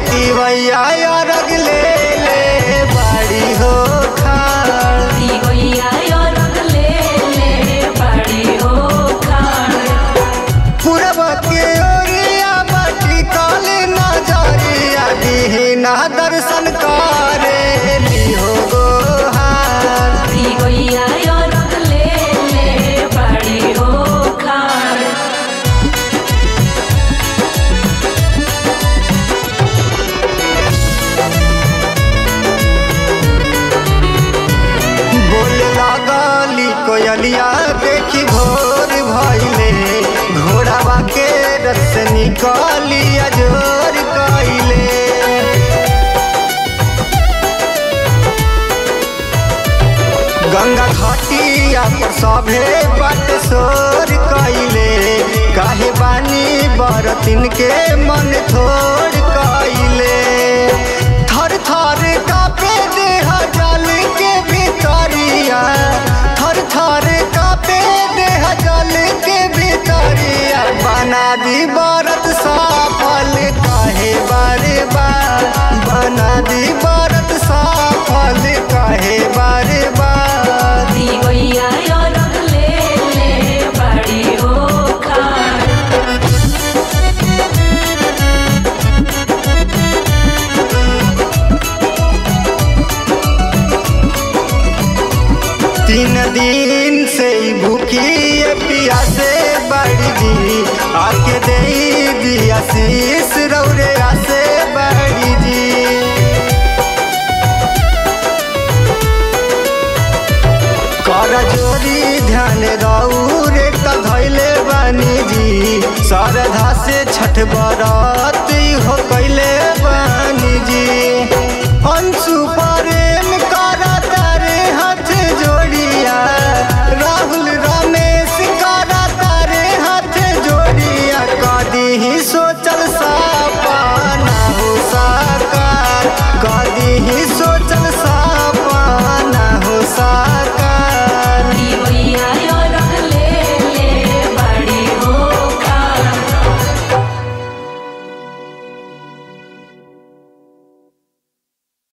तिवैया अरग ले ले बाड़ी हो खाड़ दिवैया अरग ले ले बड़ी हो खाड़ पूरब के ओरिया बाटी काली नजरिया दीना दर्शन करे लिहो गोहार दिवैया अरग ले ले बड़ी हो खाड़ बोले लागली कोयलिया देखी भोर भइले घोड़ावा के रस निकाली अजोर कइले गंगा घाटिया पर सभे बट सोर कइले काहे बानी बरतिन के मन थोड़ कइले थर थर कापे देह जल के भीतरिया थर थर कापे देह जल के भीतरिया बना दी बरत सफल काहे बारे बार बना दी बरत सफल काहे बारे बार दिवैया अरग ले ले बड़ी हो खाड़ तीन दिन से ही भूखी ये पियासे बड़ी जी आके दे दिया शीस रौरे आसे बड़ी जी कर जोरी ध्यान रौरे त धैले बनी जी श्रद्धा से छठ बरत हो